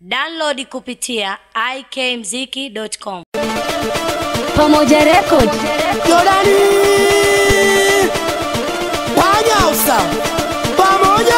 Download kupitia ikmziki.com. Pamoja Record. Jordani Wanyausa pamoja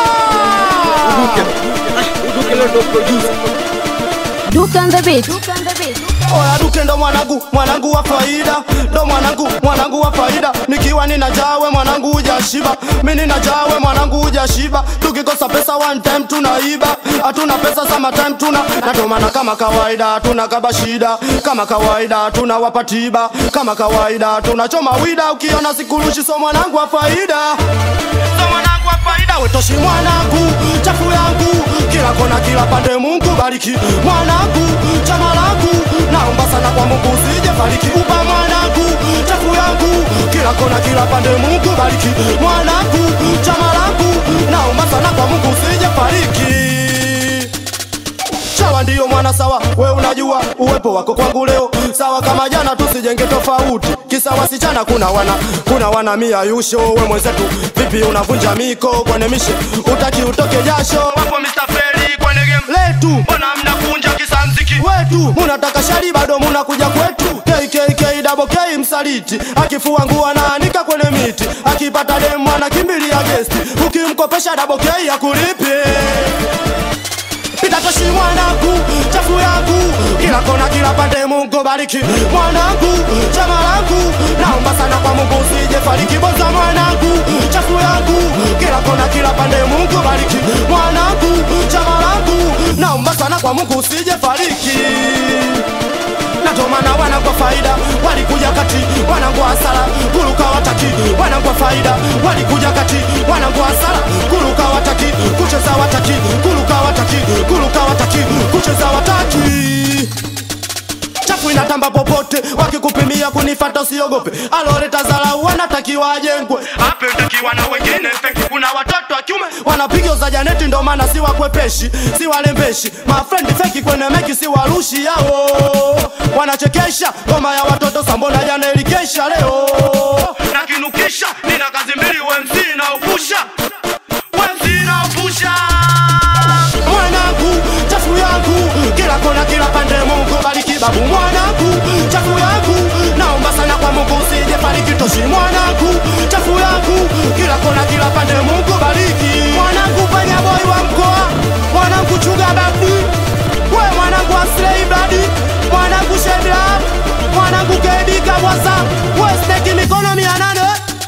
Duke on the beat. Oya Duke ndo mwanangu, mwanangu wa faida, ndo mwanangu, mwanangu wa faida. Nikiwa nina jawe mwanangu hujashiba, mi nina jawe mwanangu hujashiba. Tukikosa pesa one time tunaiba, hatuna pesa sama time tuna na ndo maana kama kawaida hatuna kaba shida, kama kawaida hatuna wapatiba, kama kawaida tunachoma wida. Ukiona sikurushi so mwanangu wa faida, so mwanangu wa faida, wetoshi mwanangu, chafu yangu kila kona, kila pande. Mungu bariki mwanangu, chama langu naomba sana kwa Mungu usije fariki upa mwanangu, chafu yangu kila kona, kila pande. Mungu bariki mwanangu, chama langu naomba sana kwa Mungu usije fariki Chawa ndiyo mwana sawa, we unajua uwepo wako kwangu leo sawa kama jana, tusijenge tofauti kisa wasichana. Kuna wana kuna wana mia yusho, we mwenzetu vipi unavunja miko kwenye mishe, utaki utoke jasho. Wapo Mr. Feli kwenye game letu, mbona mnakunja kisa mziki wetu? Munataka shari bado munakuja kwetu. KKK double K msaliti, akifua nguo anaanika kwenye miti, akipata demu anakimbilia gesti, ukimkopesha double K akulipi Pitatoshi mwanangu, chafu yangu kila kona, kila pande. Mungu bariki mwanangu, chama langu naomba sana kwa Mungu usije fariki. Boza mwanangu, chafu yangu kila kona, kila pande. Mungu bariki mwanangu, chama langu naomba sana kwa Mungu usije fariki na ndo maana wanangwa faida walikuja kati wanangwa hasara kuruka wataki wanangwa faida walikuja kati wanangwa hasara kuruka wataki kucheza wataki kuruka wataki kuruka wataki kucheza wataki chafu inatamba popote, wakikupimia kunifata usiogope. Aloreta zalau wanatakiwa ajengwe, hapo itakiwa na wengine feki. Kuna watoto wa kiume wanapiga za janeti, ndo maana si wakwepeshi, si walembeshi. Mafrendi feki kwenye meki, si warushi yao, wanachekesha ngoma ya watoto. Sambona jana ilikesha, leo nakinukisha. Nina kazi mbili, MC na upusha, MC na upusha mwanangu, chafu yangu kila kona, kila pande. Mungu bariki babu mwanangu, chafu yangu naomba sana kwa Mungu usije fariki toshi mwanangu, chafu yangu kila kona, kila pande. Mungu bariki mwanangu, fanya boy wa mkoa mwanangu, chuga babu we mwanangu, aslei bladi mwanangu, shebla mwanangu, kedika bwasa we steki mikono mia nane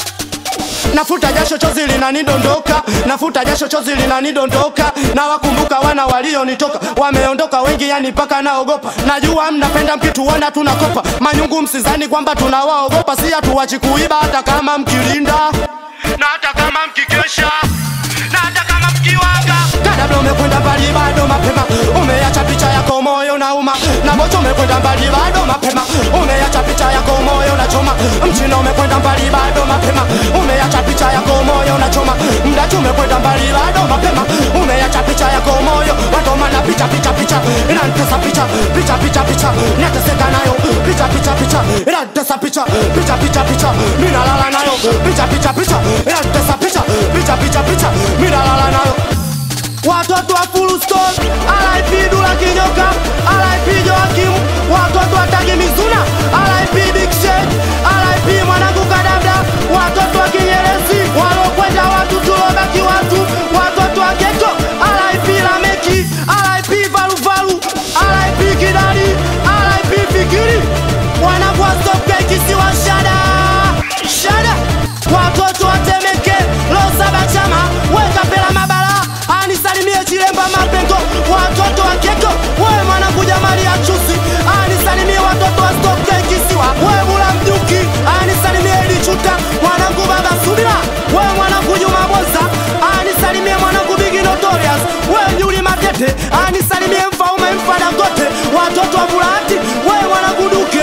Nafuta jasho chozi linanidondoka, nafuta jasho chozi linanidondoka, na wakumbuka wana walionitoka, wameondoka wengi, yani mpaka naogopa. Najua mnapenda mkituona tunakopa manyungu, msizani kwamba tunawaogopa, si hatuwachi kuiba hata kama mkilinda na hata kama mkikesha na hata kama mkiwanga. Kadabla umekwenda mbali bado mapema, umeacha picha yako moyo na uma na mocho, umekwenda mbali bado mapema, umeacha picha yako moyo na choma mchina, umekwenda mbali bado mapema, umeacha picha yako moyo na choma mdachu, umekwenda mbali bado mapema, umeacha picha yako moyo watoma na picha picha picha inantesa picha picha picha picha nateseka nayo picha picha picha inantesa picha picha picha picha minalala nayo picha picha picha inantesa picha picha picha picha minalala nayo watoto wa full stop RIP Dula Kinyoka RIP Joakim watoto wa Tagi Mizuna RIP Big Shake RIP mwanangu Kadabda watoto wa Kinyerezi walokwenda watu tulobaki watu watoto wa Geto RIP Lameki RIP Valuvalu RIP Kidali RIP Fikiri wanangu wa Stop kisiwa Shada Shada watoto wa Temeke Losaba Chama weka pela mabala anisalimie Chilemba Mapengo watoto wa Keko wewe mwanangu Jamali ya Chusi anisalimie watoto wa Stop kisiwa wewe Mula Mjuki anisalimie Lichuta mwanangu Baba Subira wewe mwanangu Juma Boza anisalimie mwanangu Bigi Notorious wewe Juli Matete anisalimie Mfaume Mfadagote watoto wa Bulati wewe mwanangu Duke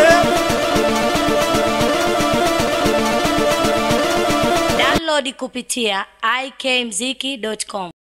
Download kupitia ikmziki.com.